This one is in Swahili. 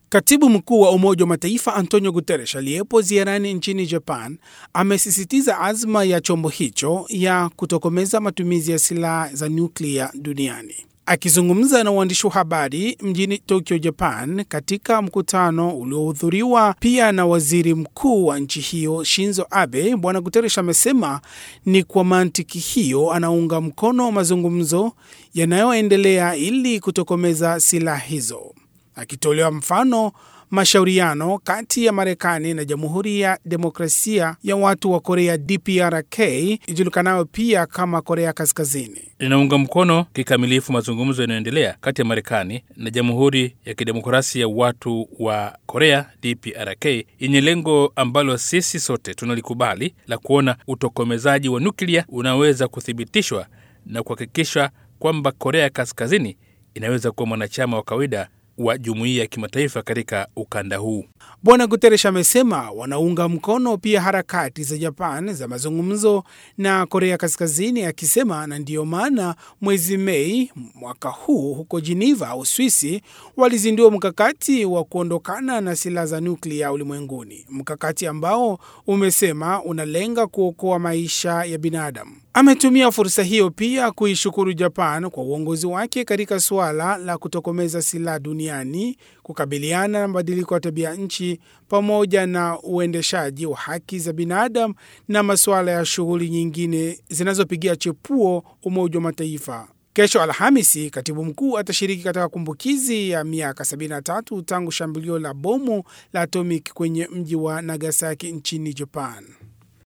Katibu mkuu wa Umoja wa Mataifa Antonio Guterres aliyepo ziarani nchini Japan amesisitiza azma ya chombo hicho ya kutokomeza matumizi ya silaha za nyuklia duniani. Akizungumza na waandishi wa habari mjini Tokyo, Japan, katika mkutano uliohudhuriwa pia na waziri mkuu wa nchi hiyo Shinzo Abe, Bwana Guterres amesema ni kwa mantiki hiyo anaunga mkono mazungumzo yanayoendelea ili kutokomeza silaha hizo, akitolewa mfano mashauriano kati ya Marekani na Jamhuri ya Demokrasia ya Watu wa Korea DPRK ijulikanayo pia kama Korea Kaskazini. Linaunga mkono kikamilifu mazungumzo yanayoendelea kati ya Marekani na Jamhuri ya Kidemokrasia ya Watu wa Korea DPRK yenye lengo ambalo sisi sote tunalikubali la kuona utokomezaji wa nuklia unaweza kuthibitishwa na kuhakikisha kwamba Korea Kaskazini inaweza kuwa mwanachama wa kawaida wa jumuiya ya kimataifa katika ukanda huu. Bwana Guterres amesema wanaunga mkono pia harakati za Japan za mazungumzo na Korea Kaskazini, akisema na ndiyo maana mwezi Mei mwaka huu huko Geneva, Uswisi, walizindua mkakati wa kuondokana na silaha za nuklia ulimwenguni, mkakati ambao umesema unalenga kuokoa maisha ya binadamu. Ametumia fursa hiyo pia kuishukuru Japan kwa uongozi wake katika suala la kutokomeza silaha duniani, kukabiliana na mabadiliko ya tabia nchi, pamoja na uendeshaji wa haki za binadamu na masuala ya shughuli nyingine zinazopigia chepuo Umoja wa Mataifa. Kesho Alhamisi, katibu mkuu atashiriki katika kumbukizi ya miaka 73 tangu shambulio la bomu la atomic kwenye mji wa Nagasaki nchini Japan.